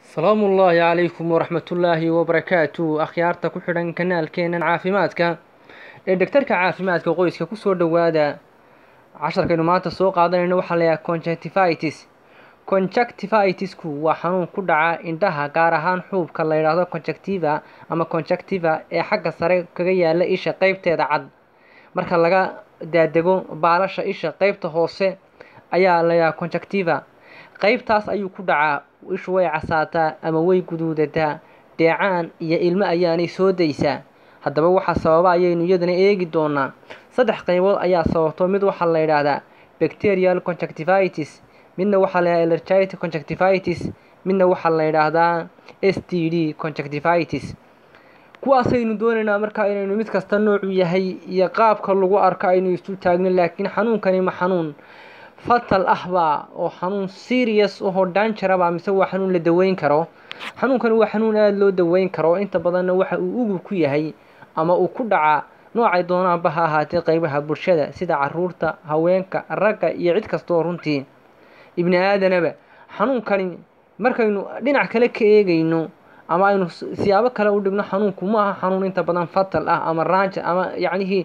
salaamu ullaahi calaykum waraxmatullaahi wabarakaatu akhyaarta ku xidhan kanaalkeenan caafimaadka ee dhegtarka caafimaadka qoyska kusoo dhowaada casharkaynu maanta soo qaadanayno waxaa layahay conjunctivitis conjunctivitisku waa xanuun ku dhaca indhaha gaar ahaan xuubka la yidhaahdo conjunctiva ama conjunctiva ee xagga sare kaga yaala isha qeybteeda cad marka laga daadego baalasha isha qeybta hoose ayaa layahay conjunctiva qeybtaas ayuu ku dhacaa ishu way casaataa ama way guduudataa dheecaan iyo ilmo ayaanay soo daysaa haddaba waxaa sababa ayaynu iyadana eegi doonaa saddex qaybood ayaa sababto mid waxaa la yidhaahdaa bacterial conjunctivitis midna waxaa la yidhahdaa allergic conjunctivitis midna waxaa la yidhaahdaa s t d conjunctivitis kuwaasaynu doonaynaa markaa inaynu mid kasta noocu yahay iyo qaabka lagu arko aynu isu taagno laakiin xanuunkani ma xanuun fatal ah baa oo xanuun serious ahoo dangeraba mise waa xanuun la daweyn karo xanuunkani waa xanuun aada loo daweyn karo inta badanna waxa uu ugub ku yahay ama uu ku dhacaa noocay doonaanba ha ahaatee qeybaha bulshada sida caruurta haweenka ragga iyo cid kastaoo runtii ibni aadanaba xanuunkani markaynu dhinac kale ka eegayno ama aynu siyaabo kale u dhigno xanuunku ma aha xanuun inta badan fatal ah ama raanja ama yacnihii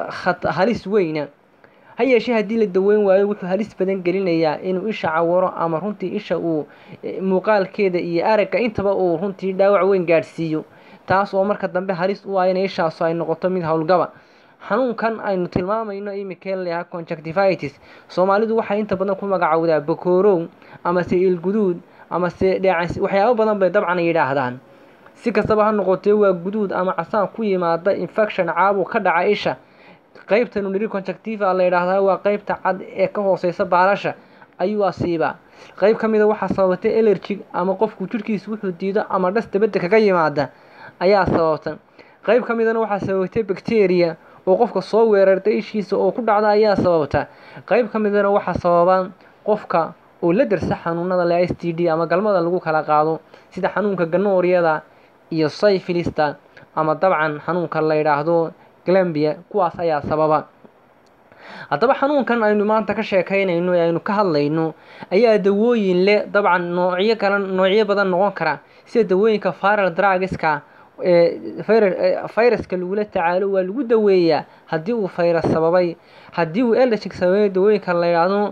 halis weyna ha yeeshee haddii la daweyn waayo wuxuu halis badan gelinayaa inuu isha cawaro ama runtii isha uu muuqaalkeeda iyo aragga intaba uu runtii dhaawac weyn gaadhsiiyo taas oo marka dambe halis u ah inay ishaasu ay noqoto mid howlgaba xanuunkan aynu tilmaamayno imika layaha conjunctivitis soomaalidu waxay inta badan ku magacowdaa bakoorow amase ilguduud amase dheecan waxyaabo badan bay dabcan yidhaahdaan si kastaba ha noqotee waa guduud ama casaan ku yimaada infection caabuq ka dhaca isha qeybtanu niri conjunctiva la yidhaahdaa waa qeybta cad ee ka hooseysa baalasha ayuu asiibaa qeyb ka mida waxaa sababatay elerjig ama qofku jirhkiisa wuxuu diido ama dhas dabadda kaga yimaada ayaa sababta qeyb ka midana waxaa sababatay bacteria oo qofka soo weerarta ishiisa oo ku dhacda ayaa sababta qeyb ka midana waxaa sababa qofka oo la darsa xanuunada le s t d ama galmada lagu kala qaado sida xanuunka ganooryada iyo sayfilista ama dabcan xanuunka la yidhaahdo glambia kuwaas ayaa sababa haddaba xanuunkan aynu maanta ka sheekaynayno ee aynu ka hadlayno ayaa dawooyin leh dabcan noocyo kale noocyo badan noqon kara sida dawooyinka viral drugiska ee fayraska lagula tacaalo waa lagu daweeyaa haddii uu fayras sababay haddii uu elergic sababay dawooyinka la yidhaahdo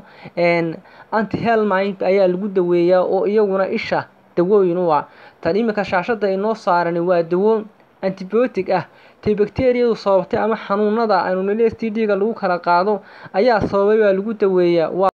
anti helmind ayaa lagu daweeyaa oo iyaguna isha dawooyin u ah tan iminka shaashada inoo saarani waa dawo antibiotic ah tay bacteriyadu sababtay ama xanuunada aynu nili s t d-ga lagu kala qaado ayaa sababay baa lagu daweeyaa